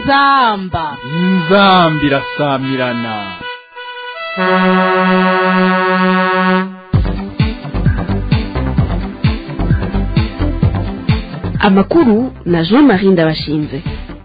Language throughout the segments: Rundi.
inzamba inzambi irasamirana amakuru na jean marie ndabashinze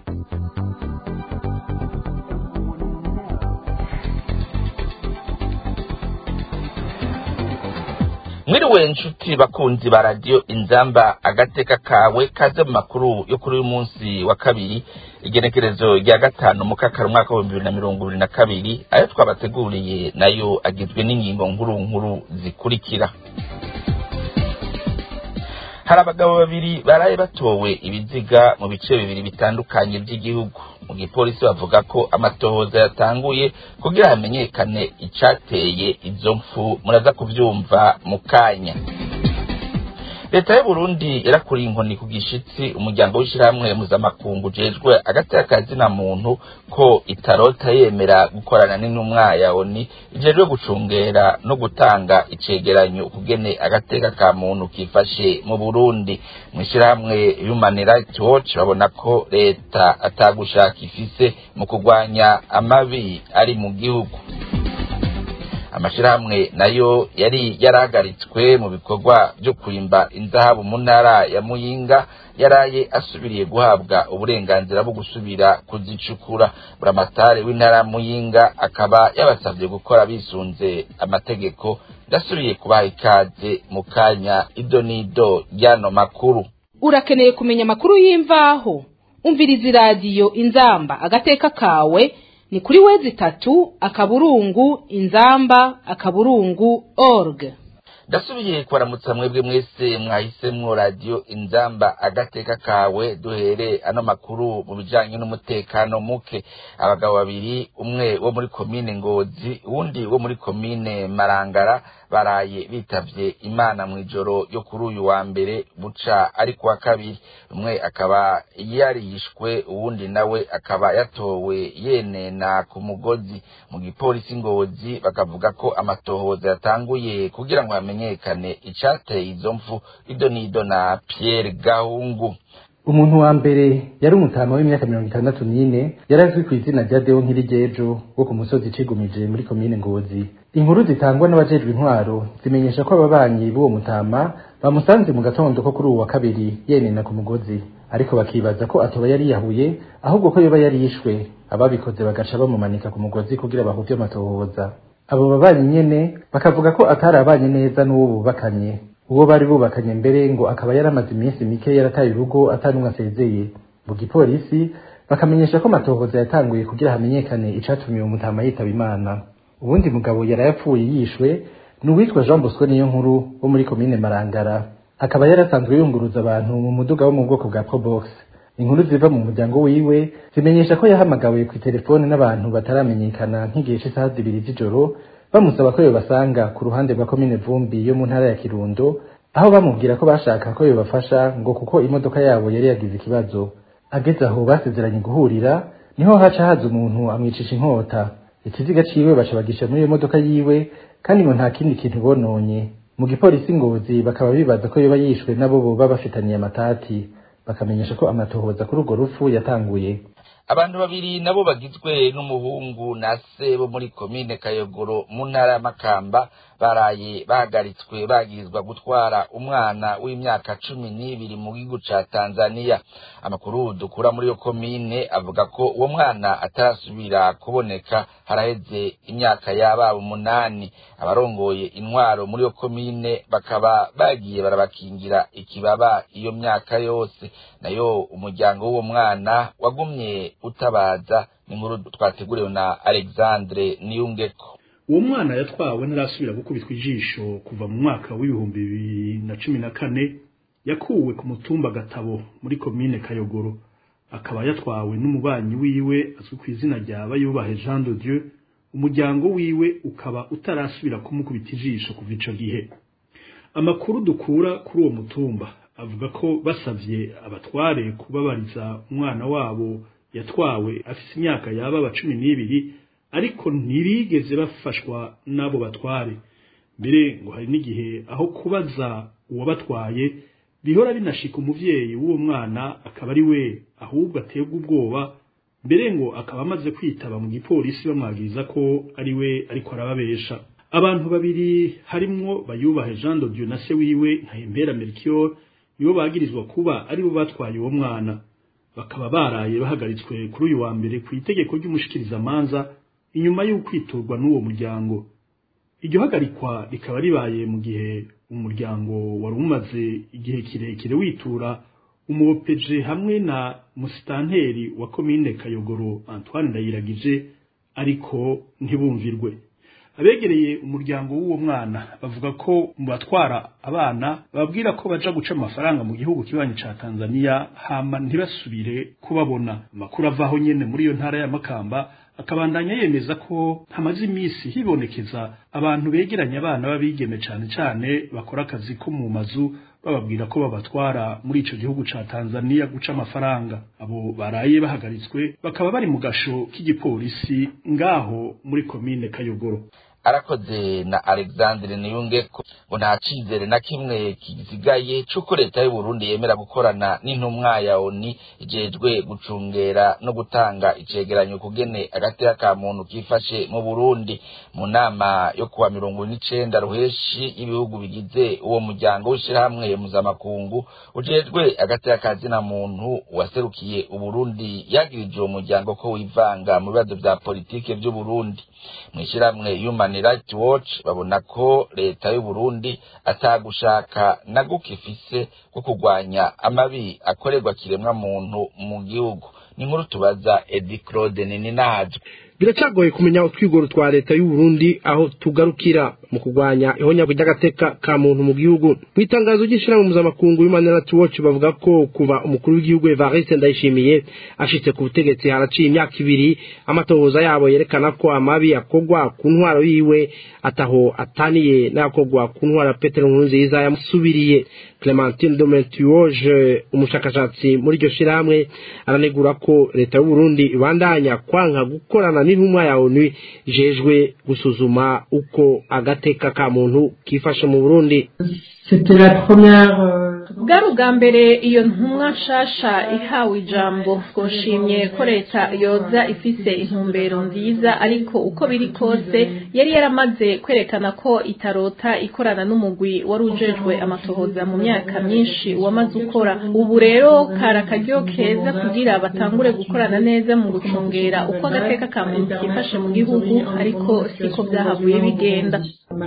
mwiriwe nshuti bakunzi ba radiyo inzamba agateka kawe kaze mu makuru yo kuri uyu munsi wa kabiri igenekerezo rya gatanu mu kakaro umwaka w'ibihumbi bibiri na mirongo ibiri na kabiri ayo twabateguriye nayo agizwe n'ingingo nkuru nkuru zikurikira hari abagabo babiri baraye batowe ibiziga mu bice bibiri bitandukanye by'igihugu mu gipolisi bavuga ko amatohoza yatanguye kugira hamenyekane icateye izo mfu muraza kuvyumva mu kanya leta y'uburundi yarakuriye inkoni ku gishitsi umuryango w'ishirahamwe mpuzamakungu ujejwe agateka kazina muntu ko itarota yemera gukorana n'intumwa ya oni ijejwe gucungera no gutanga icegeranyo ukugene agateka ka muntu kifashe mu burundi mw'ishirahamwe human rights watch babona ko leta atagushaka ifise mu kurwanya amabi ari mu gihugu amashirahamwe nayo yari yarahagaritswe mu bikorwa byo kwimba inzahabu mu ntara ya muyinga yaraye asubiriye guhabwa uburenganzira bwo gusubira kuzicukura buramatari w'intara ya muyinga akaba yabasabye gukora bisunze amategeko ndasubiye kubaha ikaze mu kanya ido n'ido y'ano makuru urakeneye kumenya amakuru y'imvaho umviriza iradiyo inzamba agateka kawe ni kuri wezi itatu akaburungu inzamba akaburungu org ndasubiye kubaramutsa mwebwe mwese mwahisemwo radiyo inzamba agateka kawe duhere ano makuru mu bijanye n'umutekano muke abagabo babiri umwe wo muri komine ngozi uwundi wo muri komine marangara baraye bitavye imana mw'ijoro yo kuri uyu wa mbere buca ari kuwa kabiri umwe akaba yarishwe uwundi nawe akaba yatowe yenena ku mugozi mu gipolisi ngozi bakavuga ko amatohoza yatanguye kugira ngo hamenyekane icateye izo mfu ido n'ido na Pierre Gahungu umuntu wa mbere yari umutama w'imyaka mirongo itandatu n'ine yari azwi ku izina rya deo nkirigejo wo ku musozi cigumije muri komine ngozi inkuru zitangwa n'abajejwe intwaro zimenyesha ko ababanyi b'uwo mutama bamusanze mu gatondo ko kuri uwu wa kabiri yenena ku mugozi ariko bakibaza ko atoba yari yahuye ahubwo ko yoba yari yishwe ababikoze bagaca bamumanika ku mugozi kugira bahuvye amatohoza abo babanyi nyene bakavuga ko atari abanye neza n'uwo bubakanye uwo bari bubakanye mbere ngo akaba yaramaze iminsi mike yarataye urugo atanumwe asezeye mu gipolisi bakamenyesha ko amatohoza yatanguye kugira hamenyekane icatumye uwo mutama yitaba imana uwundi mugabo yarayapfuye yishwe ni uwitwa jean bosco niyo nkuru wo muri komine marangara akaba yarasanzwe yunguruza abantu mu muduga wo mu bwoko bwa probox inkuru ziva mu muryango wiwe zimenyesha ko yahamagawe ku telefone n'abantu bataramenyekana nk'igihe cy'isaha zibiri z'ijoro bamusaba ko yobasanga ku ruhande rwa komine vumbi yo mu ntara ya kirundo aho bamubwira ko bashaka ko yobafasha ngo kuko imodoka yabo yari yagize ikibazo ageze aho basezeranye guhurira niho haca haza umuntu amwicisha inkota ikiziga ciwe baca bagisha muri iyo modoka yiwe kandi ngo nta kindi kintu bononye mu gipolisi ngozi bakaba bibaza ko yoba yishwe nabo boba bafitaniye amatati bakamenyesha ko amatohoza kuri urwo rupfu yatanguye abantu babiri nabo bagizwe n'umuhungu na se bo muri komine kayogoro mu ntara ya makamba baraye bahagaritswe bagirizwa gutwara umwana w'imyaka cumi n'ibiri mu gihugu ca tanzaniya amakuru dukura muri iyo komine avuga ko uwo mwana atarasubira kuboneka haraheze imyaka yababa umunani abarongoye intwaro muri iyo komine bakaba bagiye barabakingira ikibaba iyo myaka yose nayo umuryango w'uwo mwana wagumye utabaza ni inkuru twateguriwe na alexandre niyungeko uwo mwana yatwawe ntarasubira gukubitwa ijisho kuva mu mwaka w'ibihumbi bibiri na cumi na kane yakuwe ku mutumba gatabo muri komine kayogoro akaba yatwawe n'umubanyi wiwe azwi ku izina rya bayubahe jean de dieu umuryango wiwe ukaba utarasubira kumukubita ijisho kuva ico gihe amakuru dukura kuri uwo mutumba avuga ko basavye abatware kubabariza umwana wabo yatwawe afise imyaka yaba cumi n'ibiri ariko ntibigeze bafashwa n'abo batware mbere ngo hari n'igihe aho kubaza uwabatwaye bihora binashika umuvyeyi w'uwo mwana akaba ari we ahubwo aterwa ubwoba mbere ngo akaba amaze kwitaba mu gipolisi bamwagiriza ko ari we ariko arababesha abantu babiri harimwo bayubahe Jean de Dieu na se wiwe Ntahembera Melchior nibo bagirizwa kuba aribo batwaye uwo mwana bakaba baraye bahagaritswe kuri uyu wa mbere ku itegeko ry'umushikirizamanza inyuma y'ukwiturwa n'uwo muryango iryo hagarikwa rikaba ribaye mu gihe umuryango wari umaze igihe kirekire witura umuopeje hamwe na musitanteri wa komine Kayogoro Antoine Ndayiragije ariko ntibumvirwe abegereye umuryango w'uwo mwana bavuga ko mu batwara abana bababwira ko baja guca amafaranga mu gihugu kibanyi ca Tanzania hama ntibasubire kubabona amakuru avaho nyene muri iyo ntara ya Makamba akabandanya yemeza ko hamaze iminsi hibonekeza abantu begeranya abana b'abigeme cane cane bakora akazi ko mu mazu bababwira ko babatwara muri ico gihugu ca Tanzania guca amafaranga abo baraye bahagaritswe bakaba bari mu gasho k'igipolisi ngaho muri komine Kayogoro arakoze na Alexandre Niyungeko ngo nta cizere na kimwe kizigaye c'uko leta y'u Burundi yemera gukorana n'intumwa ya ONU ijejwe gucungera no gutanga icegeranyo kugene agateka ka muntu kifashe mu Burundi mu nama yo kuwa mirongo n'icenda ruheshi y'ibihugu bigize uwo muryango w'ishirahamwe mpuzamakungu ujejwe agateka ka zina muntu waserukiye Uburundi yagirije uwo muryango ko wivanga mu bibazo vya politike vy'u Burundi mw'ishirahamwe Human Rights Watch babona ko leta y'u Burundi atagushaka na guke ifise ko kurwanya amabi akorerwa kiremwa muntu mu gihugu ni nkuru tubaza Edi Claude Nininahazwe biracagoye kumenya utwigoro twa leta y'u Burundi aho tugarukira mu kurwanya ihonyagwa ry'agateka ka muntu mu gihugu mu itangazo ry'ishirahamwe mpuzamakungu Human Rights Watch bavuga ko kuva umukuru w'igihugu Evariste Ndayishimiye ashitse ku butegetsi haraciye imyaka ibiri amatohoza yabo yerekana ko amabi akorwa ku ntwaro yiwe ataho ataniye n'ayakorwa ku ntwaro ya Petero Nkurunziza yamusubiriye Clementine Domentuoje umushakashatsi muri iryo shirahamwe aranegura ko leta y'u Burundi ibandanya kwanka gukorana n'intumwa ya ONU ijejwe gusuzuma uko agateka ka muntu kifashe mu Burundi bwari ubwa mbere iyo ntumwa nshasha ihawe ijambo twoshimye ko leta yoza ifise intumbero nziza ariko uko biri kose yari yaramaze kwerekana ko itarota ikorana n'umugwi wari ujejwe amatohoza mu myaka myinshi wamaze ukora ubu rero kari akaryo keza kugira batangure gukorana neza mu gucungera uko agateka ka muntu kifashe mu gihugu ariko siko byahavuye bigenda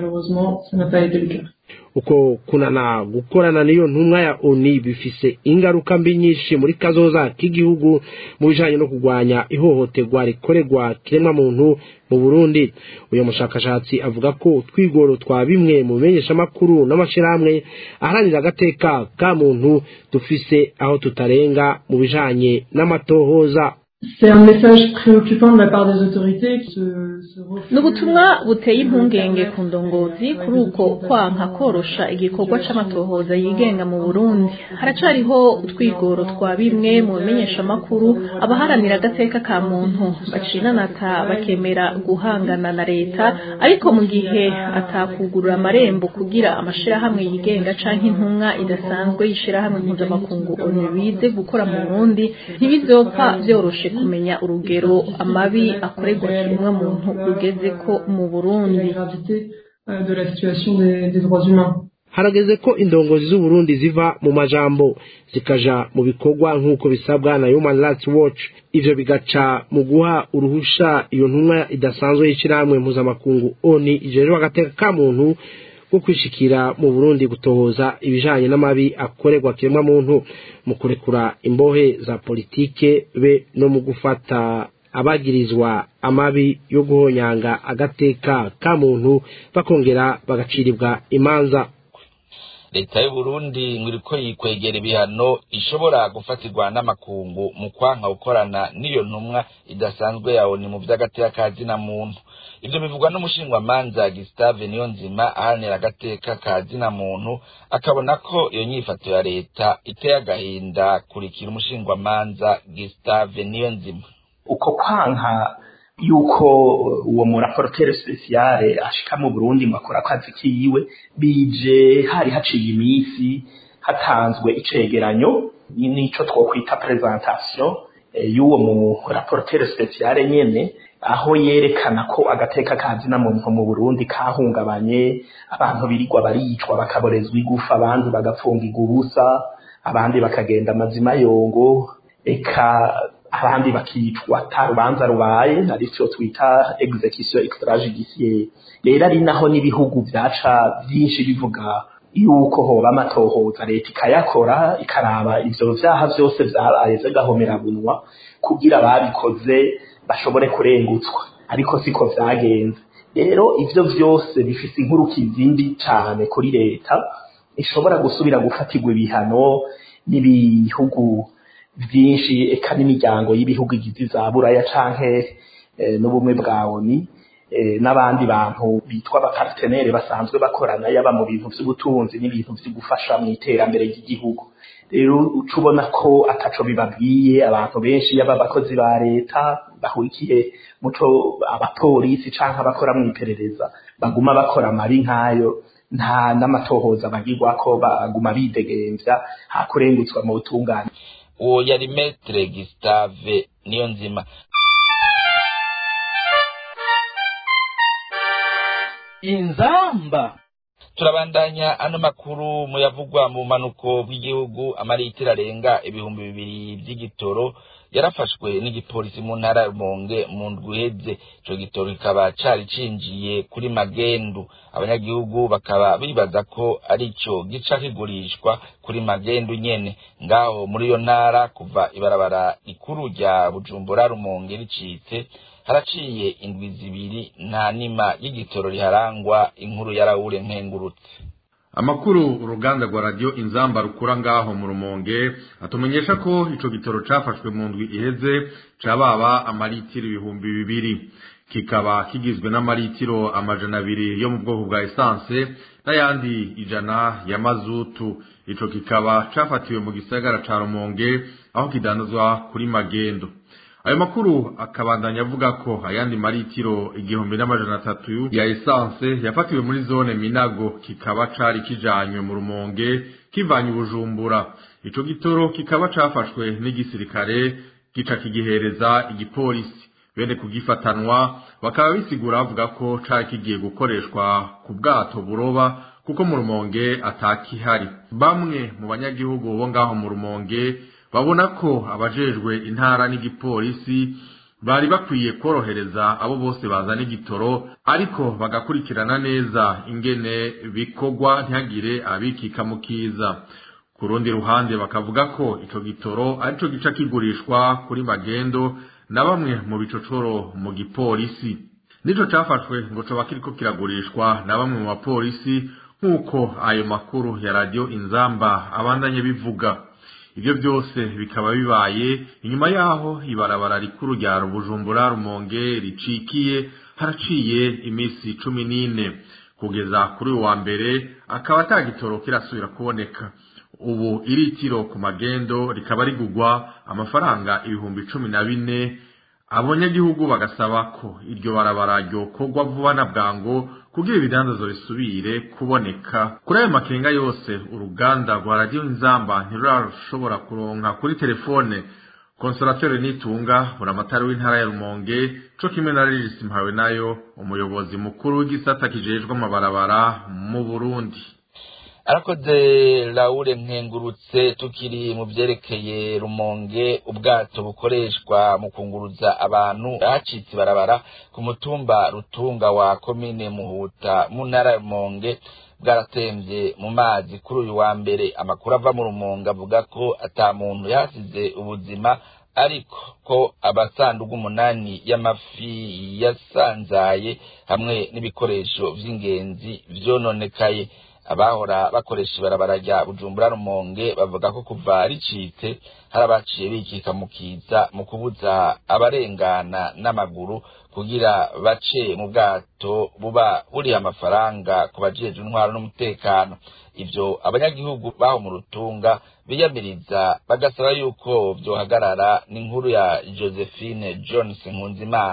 uko kunana gukorana n'iyo ntumwa ya ONU bifise ingaruka mbi nyinshi muri kazoza k'igihugu mu bijanye no kurwanya ihohoterwa rikorerwa kiremwa muntu mu Burundi uyo mushakashatsi avuga ko twigoro twa bimwe mu menyeshamakuru n'amashirahamwe aharanira agateka ka muntu dufise aho tutarenga mu bijanye n'amatohoza C'est un message préoccupant de la part des autorités qui se, se ni ubutumwa buteye impungenge ku ndongozi kuri uko kwanka korosha igikorwa c'amatohoza yigenga mu burundi haracariho utwigoro twa bimwe mu bimenyeshamakuru abaharanira agateka ka muntu bacinanata bakemera guhangana na leta ariko mu gihe atakugurura amarembo kugira amashirahamwe yigenga canke intumwa idasanzwe y'ishirahamwe mpuzamakungu onu bize gukora mu burundi ntibizopfa vyoroshe kumenya urugero amabi akorerwa kiremwa muntu rugeze ko mu Burundi de la situation des, des droits humains. harageze ko indongozi z'uburundi ziva mu majambo zikaja mu bikorwa nk'uko bisabwa na human rights watch ivyo bigaca mu guha uruhusha iyo ntumwa idasanzwe y'ishirahamwe mpuzamakungu oni ijejwe agateka ka muntu bwo kwishikira mu burundi gutohoza ibijanye n'amabi akorerwa kiremwa muntu mu kurekura imbohe za politike be no mu gufata abagirizwa amabi yo guhonyanga agateka ka muntu bakongera bagaciribwa imanza leta y'u Burundi ngo iriko yikwegera ibihano ishobora gufatirwa n'amakungu mu kwanka gukorana n'iyo ntumwa idasanzwe yawe ni mu vy'agateka ka zina muntu ivyo bivugwa n'umushingwamanza Gustave Niyonzima aharanira agateka ka zina muntu akabona ko iyo nyifato ya leta iteye agahinda kurikira umushingwamanza Gustave Niyonzima uko kwanka yuko uwo muraporoteri spesiale ashika mu Burundi ngo akora akazi kiwe bije hari haciye iminsi hatanzwe icegeranyo nico twokwita presentation y'uwo mu rapporteur special nyene aho yerekana ko agateka kazina muntu mu Burundi kahungabanye abantu birirwa baricwa bakaborezwa igufa abandi bagapfungirwa ubusa abandi bakagenda amazima yongo eka abandi bakicwa ata rubanza rubaye aricyo twita execution extrajudiciaire rero ari naho n'ibihugu byaca byinshi bivuga yuko hoba amatohoza leta ikayakora ikaraba ivyo vyaha vyose vyabaye vy'agahomerabunwa kugira ababikoze bashobore kurengutswa ariko siko vyagenze rero ivyo vyose bifise inkurukizi mbi cane kuri leta ishobora gusubira gufatirwa ibihano n'ibihugu byinshi eka n'imiryango y'ibihugu igize za buraya canke n'ubumwe bwa oni n'abandi bantu bitwa abapartenere basanzwe bakorana yaba mu bintu by'ubutunzi n'ibintu byo gufasha mu iterambere ry'igihugu rero uca ubona ko ataco bibabwiye abantu benshi yaba abakozi ba leta bahurikiye muco abapolisi canke abakora mu iperereza baguma bakora amabi nk'ayo nta n'amatohoza bagirwa ko baguma bidegemvya hakurengutswa mu butungane uwo yari metre Gustave niyo nzima inzamba turabandanya ano makuru muyavugwa mu manuko bw'igihugu amaritiro arenga ibihumbi bibiri by'igitoro yarafashwe n'igipolisi mu ntara ya Rumonge mu ndwi iheze ico gitoro kikaba cari cinjiye kuri magendu abanyagihugu bakaba bibaza ko arico gica kigurishwa kuri magendu nyene ngaho muri iyo ntara kuva ibarabara rikuru rya Bujumbura Rumonge ricitse haraciye indwi zibiri nta nima y'igitoro riharangwa inkuru ya Raoul Nkengurutse amakuru uruganda rwa radio inzamba rukura ngaho mu rumonge atumenyesha ko ico gitoro cafashwe mu ndwi iheze cababa amaritiro ibihumbi bibiri kikaba kigizwe n'amaritiro amajana abiri yo mu bwoko bwa esanse n'ayandi ijana ya mazutu ico kikaba cafatiwe mu gisagara ca rumonge aho kidandazwa kuri magendo ayo makuru akabandanya avuga ko ayandi maritiro igihumbi n'amajana atatu ya esanse yafatiwe muri zone minago kikaba cari kijanywe mu rumonge kivanye ubujumbura ico gitoro kikaba cafashwe n'igisirikare gica kigihereza igipolisi bene kugifatanwa bakaba bisigura bavuga ko cari kigiye gukoreshwa ku bwato buroba kuko mu rumonge atakihari bamwe mu banyagihugu bo ngaho mu rumonge babona ko abajejwe intara n'igipolisi bari bakwiye korohereza abo bose bazana igitoro ariko bagakurikirana neza ingene bikorwa ntihagire abikika mu kiza ku rundi ruhande bakavuga ko ico gitoro arico gica kigurishwa kuri magendo na bamwe mu bicocoro mu gipolisi nico cafashwe ngo coba kiriko kiragurishwa na bamwe mu bapolisi nk'uko ayo makuru ya radio inzamba abandanye bivuga ibyo byose bikaba bibaye inyuma yaho ibarabara rikuru rya Bujumbura Rumonge ricikiye haraciye iminsi cumi n'ine kugeza kuri uwa mbere akaba atagitoro kirasubira kuboneka ubu iritiro ku magendo rikaba rigugwa amafaranga ibihumbi cumi na bine abanyagihugu bagasaba ko iryo barabara ryokorwa vuba na bwango kugira ibidandazo bisubire kuboneka kuri ayo makenga yose uruganda rwa radiyo inzamba ntirurashobora kuronka kuri telefone konsolateri nitunga buramatari w'intara ya rumonge co kimwe na regisi mpawe nayo umuyobozi mukuru w'igisata kijejwe amabarabara mu burundi arakoze laure nkengurutse tukiri mu byerekeye rumonge ubwato bukoreshwa mu kunguruza abantu hacitse ibarabara ku mutumba rutunga wa komine muhuta mu ntara ya rumonge bwaratembye mu mazi kuri uyu wa mbere amakuru ava mu rumonge avuga ko ata muntu yasize ubuzima ariko ko abasandugu umunani y'amafi yasanzaye hamwe n'ibikoresho vy'ingenzi vyononekaye abahora bakoresha ibarabara rya bujumbura rumonge bavuga ko kuva ricitse hari abaciye bikika mu kiza mu kubuza abarengana n'amaguru kugira bace mu bwato buba buriha amafaranga ku bajejwe intwaro n'umutekano ivyo abanyagihugu baho mu rutunga biyamiriza bagasaba yuko vyohagarara n'inkuru ya josephine jones nkunzimana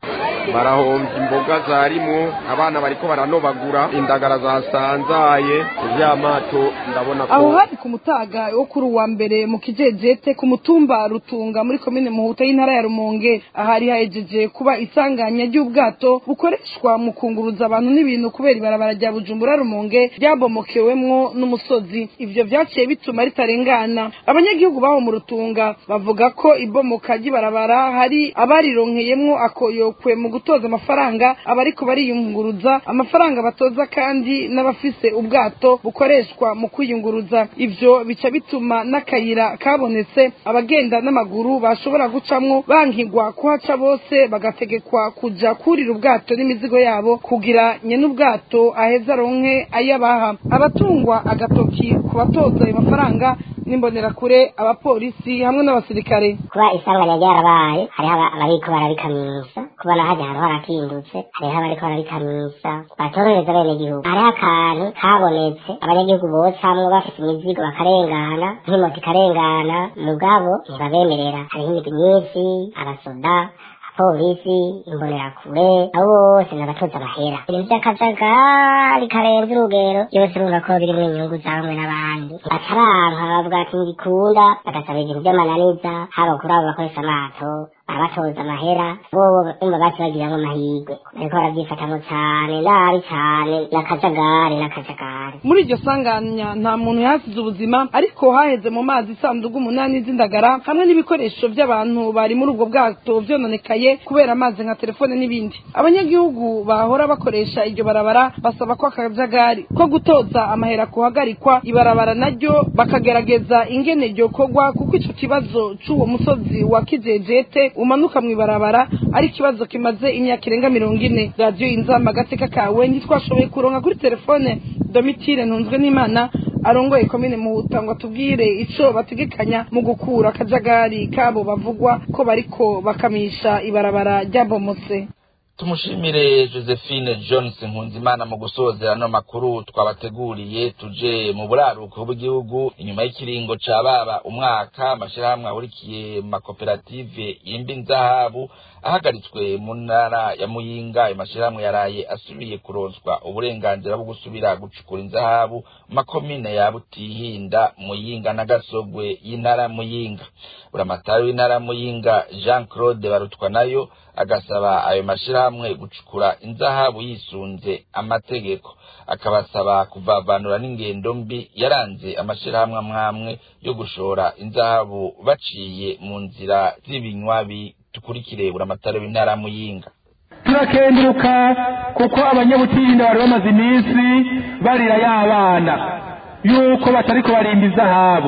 barahombye imboga zarimwo abana bariko baranobagura indagara zasanzaye ivyamato ndabona ko aho hari ku mutaga wo kuri uwa mbere mu kijejete ku mutumba rutunga muri komine muhuta y'intara ya rumonge ahari hahejeje kuba isanganya ry'ubwato bukoreshwa mu kunguruza abantu n'ibintu kubera ibarabara rya bujumbura rumonge ryabomokewemwo n'umusozi ivyo vyaciye bituma ritarengana abanyagihugu baho mu rutunga bavuga ko ibomoka ry'ibarabara hari abarironkeyemwo akoyokwe mu gutoza amafaranga abariko bariyunguruza amafaranga batoza kandi n'abafise ubwato bukoreshwa mu kwiyunguruza ivyo bica bituma n'akayira kabonetse abagenda n'amaguru bashobora gucamwo bankigwa kuhaca bose bagategekwa kuja kurira ubwato n'imizigo yabo kugira nyene ubwato aheza aronke ayabaha abatungwa agatoki ku batoza ayo mafaranga n'imbonerakure abapolisi hamwe n'abasirikare kuba isanganya ryarabaye hariho abariko bararikamisa kubona hajya ahantu harakindutse hariho abariko bararikamisa batorohereza abenegihugu hariho akantu kabonetse abanyagihugu bocamwo bafite imizigo bakarengana nk'imoto ikarengana mugabo ntibabemerera hariho imigwi myinshi abasoda polisi imbonerakure abo bose nabatoza amahera ibintu vy'akajagari karenze urugero byose urumva ko birimwo inyungu za bamwe n'abandi bataranka bavuga ati ngikunda bagasaba ibintu vy'amananiza haba kuri abo bakoresha amato abatoza amahera bobo umva basi bagiramwo amahirwe bariko baravyifatamwo cane nabi cane n'akajagari n'akajagari muri iryo sanganya nta muntu yahasize ubuzima ariko haheze mu mazi isandugu umunani z'indagara hamwe n'ibikoresho by'abantu bari muri ubwo bwato vyononekaye kubera amazi nka telefone n'ibindi abanyagihugu bahora bakoresha iryo barabara basaba ko akajagari ko gutoza amahera kuhagarikwa ibarabara naryo bakagerageza ingene ryokorwa kuko ico kibazo c'uwo musozi wa kijejete umanuka mw'ibarabara ari ikibazo kimaze imyaka irenga mirongo ine radiyo inzamba agateka kawe ntitwashoboye kuronka kuri telefone domitire ntunzwe n'imana arongoye komine muhuta ngo atubwire ico bategekanya mu gukura akajagari kabo bavugwa ko bariko bakamisha ibarabara ryabomotse tumushimire josephine johnson nkunzimana mu gusozera ano makuru twabateguriye tuje mu buraruko bw'igihugu inyuma y'ikiringo ca baba umwaka amashirahamwe ahurikiye mu makoperative yimba inzahabu ahagaritswe mu ntara ya muyinga ayo mashirahamwe yaraye asubiye kuronswa uburenganzira bwo gusubira gucukura inzahabu mu makomine ya butihinda muyinga na gasogwe y'intara muyinga buramatari w'intara muyinga jean claude barutwa nayo agasaba ayo mashirahamwe gucukura inzahabu yisunze amategeko akabasaba kuvavanura n'ingendo mbi yaranze amashirahamwe amwamwe yo gushora inzahabu baciye mu nzira z'ibinywabi tukurikire buramatari w'intara muyinga turakenguruka kuko abanyabutirinda bari bamaze iminsi barira y'abana yuko batariko barimba izahabu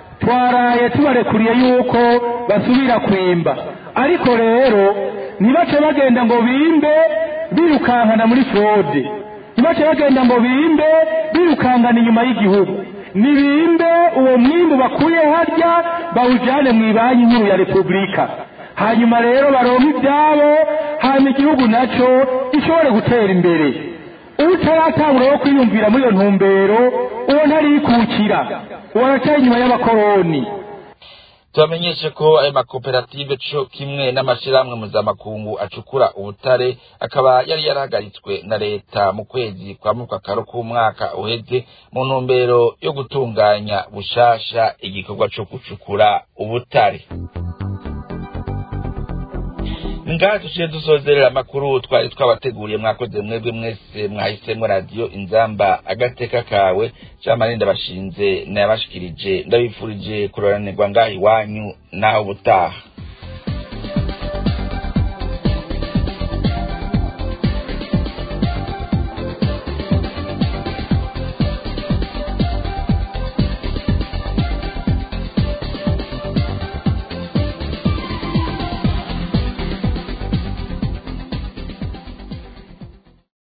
twaraye tubarekuriye yuko basubira kwimba ariko rero ntibace bagenda ngo bimbe birukankana muri frode ntibace bagenda ngo bimbe birukankana inyuma y'igihugu nibimbe uwo mwimbu bakuye harya bawujyane mu ibanki nkuru ya repubulika hanyuma rero baronka ibyabo hanyuma igihugu nacyo gishobore gutera imbere utaratangura wo kwiyumvira muri iyo ntumbero uwo ntarikukira uwo aracyari inyuma y'abakoroni tubamenyeshe ko ayo makoperative co kimwe n'amashirahamwe mpuzamakungu acukura ubutare akaba yari yarahagaritswe na leta mu kwezi kwa mukakaro k'umwaka uheze mu ntumbero yo gutunganya bushasha igikorwa co gucukura ubutare ngaha tuciye dusozerera amakuru twari twabateguriye mwakoze mwebwe mwese mwahisemo radiyo inzamba agateka kawe camarinda bashinze nayabashikirije ndabifurije kuroranirwa ngaha iwanyu naho ubutaha